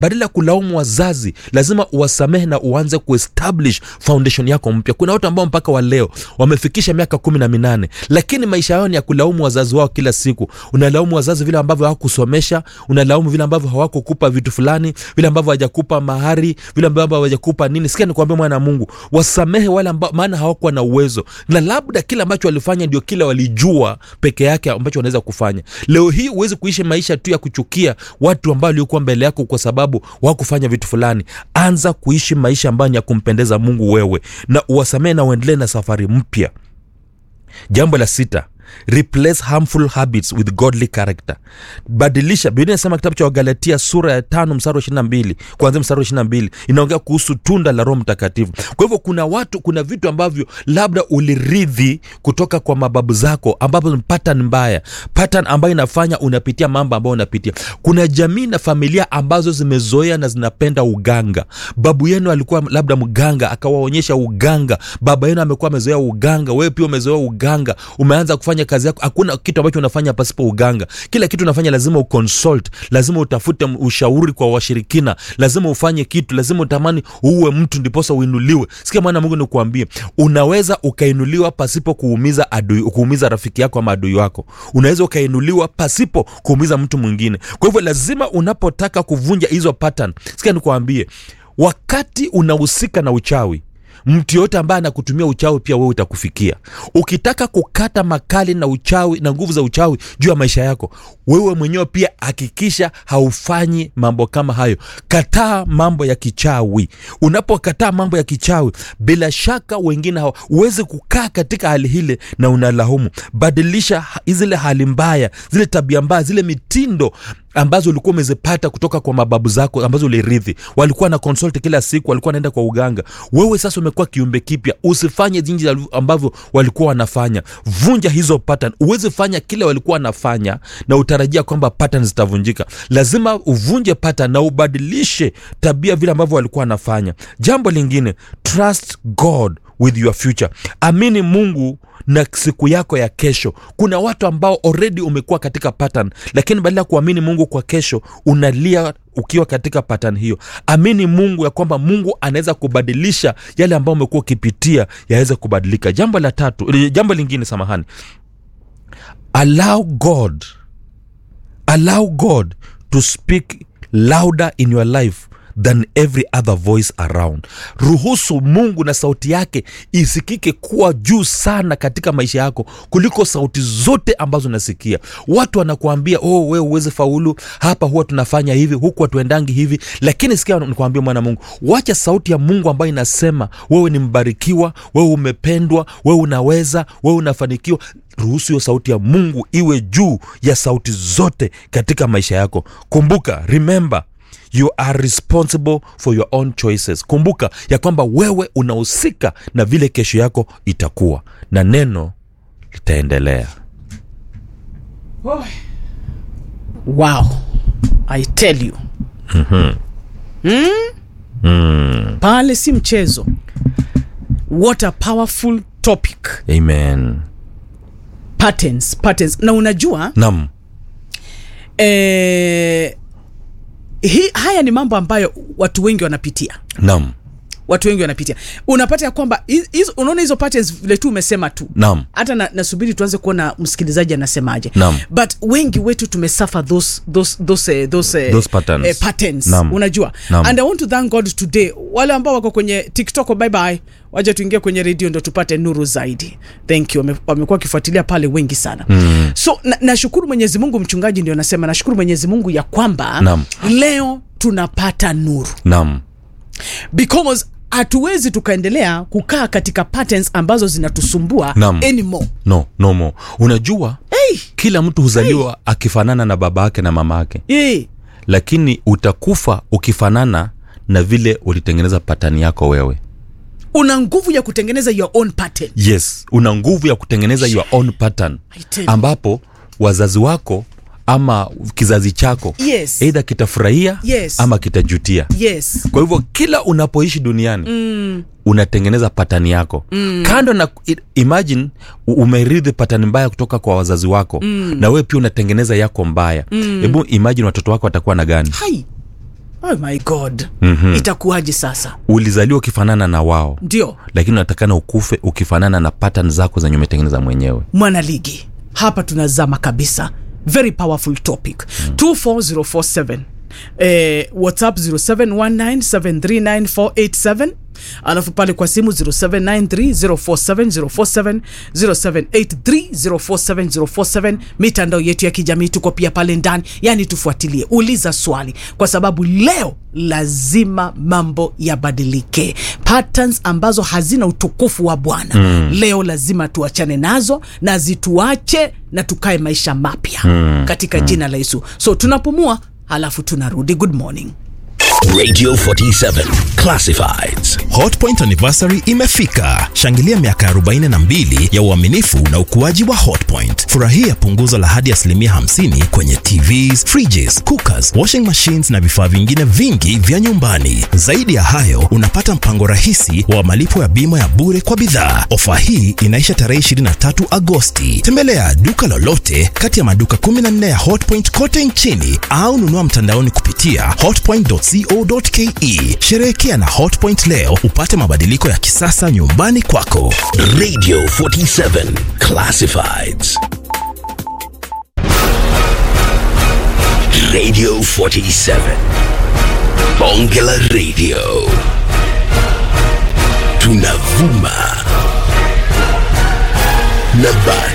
badala ya kulaumu wazazi lazima uwasamehe na uanze kuestablish foundation yako mpya kuna watu ambao mpaka wa leo wamefikisha miaka kumi na minane lakini maisha yao ni ya kulaumu wazazi wao kila siku unalaumu wazazi vile ambavyo hawakusomesha unalaumu vile ambavyo hawakukupa vitu fulani vile ambavyo hawajakupa mahari vile ambavyo hawajakupa nini sikia nikuambia mwana wa mungu wasamehe wale ambao maana hawakuwa na uwezo na labda kile ambacho walifanya ndio kile walijua peke yake ambacho wanaweza kufanya leo hii huwezi kuishi maisha tu ya kuchukia watu ambao waliokuwa mbele yako kwa sababu wakufanya vitu fulani anza kuishi maisha ambayo ni ya kumpendeza mungu wewe na uwasamehe na uendelee na safari mpya jambo la sita replace harmful habits with godly character badilisha biblia inasema kitabu cha wagalatia sura ya tano mstari wa ishirina mbili kuanzia mstari wa ishirina mbili inaongea kuhusu tunda la roho mtakatifu kwa hivyo kuna watu kuna vitu ambavyo labda uliridhi kutoka kwa mababu zako ambavyo ni pattern mbaya pattern ambayo inafanya unapitia mambo ambayo unapitia kuna jamii na familia ambazo zimezoea na zinapenda uganga babu yenu alikuwa labda mganga akawaonyesha uganga baba yenu amekuwa amezoea uganga wewe pia umezoea uganga umeanza kufanya kazi yako hakuna kitu ambacho unafanya pasipo uganga kila kitu unafanya lazima uconsult lazima utafute ushauri kwa washirikina lazima ufanye kitu lazima utamani uue mtu ndiposa uinuliwe sikia mwana mungu nikuambie unaweza ukainuliwa pasipo kuumiza adui kuumiza rafiki yako ama adui wako unaweza ukainuliwa pasipo kuumiza mtu mwingine kwa hivyo lazima unapotaka kuvunja hizo pattern sikia nikuambie wakati unahusika na uchawi mtu yoyote ambaye anakutumia uchawi pia wewe utakufikia ukitaka kukata makali na uchawi na nguvu za uchawi juu ya maisha yako wewe mwenyewe pia hakikisha haufanyi mambo kama hayo kataa mambo ya kichawi unapokataa mambo ya kichawi bila shaka wengine huwezi kukaa katika hali hile na unalaumu badilisha zile hali mbaya zile tabia mbaya zile mitindo ambazo ulikuwa umezipata kutoka kwa mababu zako ambazo ulirithi walikuwa na consult kila siku walikuwa wanaenda kwa uganga wewe sasa umekuwa kiumbe kipya usifanye jinsi ambavyo walikuwa wanafanya vunja hizo pattern uwezi fanya kile walikuwa wanafanya na utarajia kwamba pattern zitavunjika lazima uvunje pattern na ubadilishe tabia vile ambavyo walikuwa wanafanya jambo lingine trust god with your future amini mungu na siku yako ya kesho kuna watu ambao already umekuwa katika pattern lakini badala ya kuamini mungu kwa kesho unalia ukiwa katika pattern hiyo amini mungu ya kwamba mungu anaweza kubadilisha yale ambayo umekuwa ukipitia yaweze kubadilika jambo la tatu jambo lingine samahani allow god allow god to speak louder in your life than every other voice around ruhusu mungu na sauti yake isikike kuwa juu sana katika maisha yako kuliko sauti zote ambazo unasikia watu wanakuambia oh we uweze faulu hapa huwa tunafanya hivi huku hatuendangi hivi lakini sikia nikuambia mwana mungu wacha sauti ya mungu ambayo inasema wewe ni mbarikiwa wewe umependwa wewe unaweza wewe unafanikiwa ruhusu hiyo sauti ya mungu iwe juu ya sauti zote katika maisha yako kumbuka remember you are responsible for your own choices kumbuka ya kwamba wewe unahusika na vile kesho yako itakuwa na neno litaendelea wow i tell you mm-hmm. mm? mm. pale si mchezo what a powerful topic amen patterns patterns na unajua nam eh, hi, haya ni mambo ambayo watu wengi wanapitia nam watu wengi wanapitia unapata ya kwamba hizo- unaona hizo patterns vile tu umesema tu nam hata na, nasubiri tuanze kuona msikilizaji anasemaje Naam. but wengi wetu tumesuffer those, those, those, uh, those, uh, Those patterns. eh, patterns Naam. unajua Naam. and i want to thank god today wale ambao wako kwenye tiktok bye bye waja tuingie kwenye redio ndo tupate nuru zaidi thank you Wame- wamekuwa wakifuatilia pale wengi sana mm. so na- nashukuru mwenyezi mungu mchungaji ndio nasema nashukuru mwenyezi mungu ya kwamba Naam. leo tunapata nuru nam because hatuwezi tukaendelea kukaa katika patterns ambazo zinatusumbua Naam. anymore no no more unajua hey, kila mtu huzaliwa akifanana na baba yake na mama yake hey. lakini utakufa ukifanana na vile ulitengeneza patani yako wewe una nguvu ya kutengeneza your own pattern yes una nguvu ya kutengeneza your own pattern I tell you. ambapo wazazi wako ama kizazi chako Yes. eidha kitafurahia Yes. ama kitajutia yes kwa hivyo kila unapoishi duniani mm. unatengeneza patani yako mm. kando na i- imagine u- umeridhi patani mbaya kutoka kwa wazazi wako mm. na wewe pia unatengeneza yako mbaya hebu mm. imagine watoto wako watakuwa na gani hai oh my god Mhm. itakuwaje sasa ulizaliwa ukifanana na wao ndio lakini unatakana ukufe ukifanana na pattern zako zenye umetengeneza mwenyewe mwanaligi hapa tunazama kabisa very powerful topic mm. 24047 eh, whatsapp 0719739487 alafu pale kwa simu 0793047047 0783047047 mitandao yetu ya kijamii tuko pia pale ndani yani tufuatilie uliza swali kwa sababu leo lazima mambo yabadilike patterns ambazo hazina utukufu wa bwana mm. leo lazima tuachane nazo na zituache na tukae maisha mapya mm. katika mm. jina la yesu so tunapumua halafu tunarudi good morning Radio 47 Classifieds. hotpoint anniversary imefika shangilia miaka 42 ya uaminifu na ukuaji wa hotpoint furahia punguzo la hadi asilimia 50 kwenye tvs fridges cookers washing machines na vifaa vingine vingi vya nyumbani zaidi ya hayo unapata mpango rahisi wa malipo ya bima ya bure kwa bidhaa ofa hii inaisha tarehe 23 agosti tembelea duka lolote kati ya maduka 14 ya hotpoint kote nchini au nunua mtandaoni kupitia hotpoint.co.ke sherehekea na hotpoint leo upate mabadiliko ya kisasa nyumbani kwako Radio 47 Classifieds. Radio 47. Bongela Radio. Tunavuma. Na bado.